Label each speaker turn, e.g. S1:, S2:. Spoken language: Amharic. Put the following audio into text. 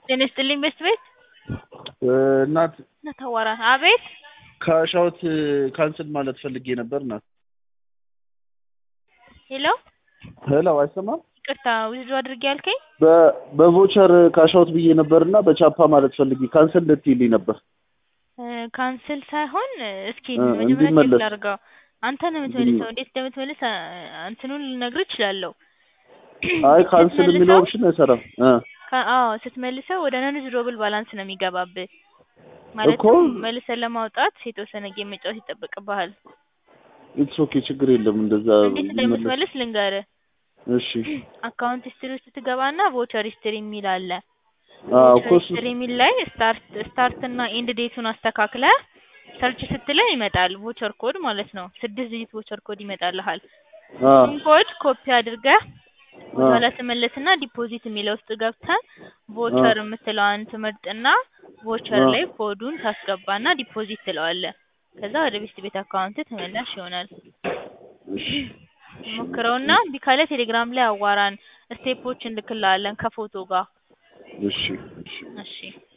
S1: ጤና ይስጥልኝ ቤስት ቤት
S2: እናት
S1: ነተወራ አቤት
S2: ከሻውት ካንስል ማለት ፈልጌ ነበር እናት።
S1: ሄሎ
S2: ሄሎ አይሰማም?
S1: ይቅርታ ዊዝድሮ አድርጌ ያልከኝ
S2: በ- በቮቸር ካሻውት ብዬ ነበርና በቻፓ ማለት ፈልጌ ካንስል እንድትይልኝ ነበር።
S1: ካንስል ሳይሆን እስኪ
S2: እ
S1: መጀመሪያ
S2: እንዲመለስ።
S1: ቼክ ላድርገው። አንተ ነው የምትመልሰው። እንዴት እንደምትመልስ አ- እንትኑን ልነግርህ እችላለሁ።
S2: አይ ካንስል
S1: ስትመልሰው-
S2: የሚለው ኦፕሽን አይሰራም። እ
S1: ከ- አዎ ስትመልሰው ወደ ነን ዊዝድሮብል ባላንስ ነው የሚገባብህ። ማለትም መልሰን ለማውጣት የተወሰነ ጌም መጫወት ይጠበቅብሃል።
S2: ኢትስ ኦኬ ችግር የለም እንደዛ
S1: እንዴት
S2: ሊመለስ።
S1: እንደምትመልስ ልንገርህ።
S2: እሺ
S1: አካውንት ሂስትሪ ውስጥ ትገባና ቮቸር ሂስትሪ የሚል አለ።
S2: አዎ
S1: ቮቸር
S2: እኮ እሱ
S1: ሂስትሪ የሚል ላይ ስታርት ስታርት እና ኤንድ ዴቱን አስተካክለ ሰርች ስትለው ይመጣል። ቮቸር ኮድ ማለት ነው። ስድስት ዲጂት ቮቸር ኮድ ይመጣልሃል።
S2: አ
S1: እሱን ኮድ ኮፒ አድርገህ
S2: አ
S1: ወደኋላ ትመለስና ዲፖዚት የሚለው ውስጥ ገብተህ ቮቸር የምትለዋን ትመርጥና ቮቸር
S2: አ
S1: ላይ ኮዱን ታስገባና ዲፖዚት ትለዋለህ። ከዛ ወደ ቤስት ቤት አካውንት ተመላሽ ይሆናል።
S2: እሺ
S1: ሞክረውና እምቢ ካለ ቴሌግራም ላይ አዋራን። ስቴፖች እንልክልሃለን ከፎቶ ጋር።
S2: እሺ እሺ
S1: እሺ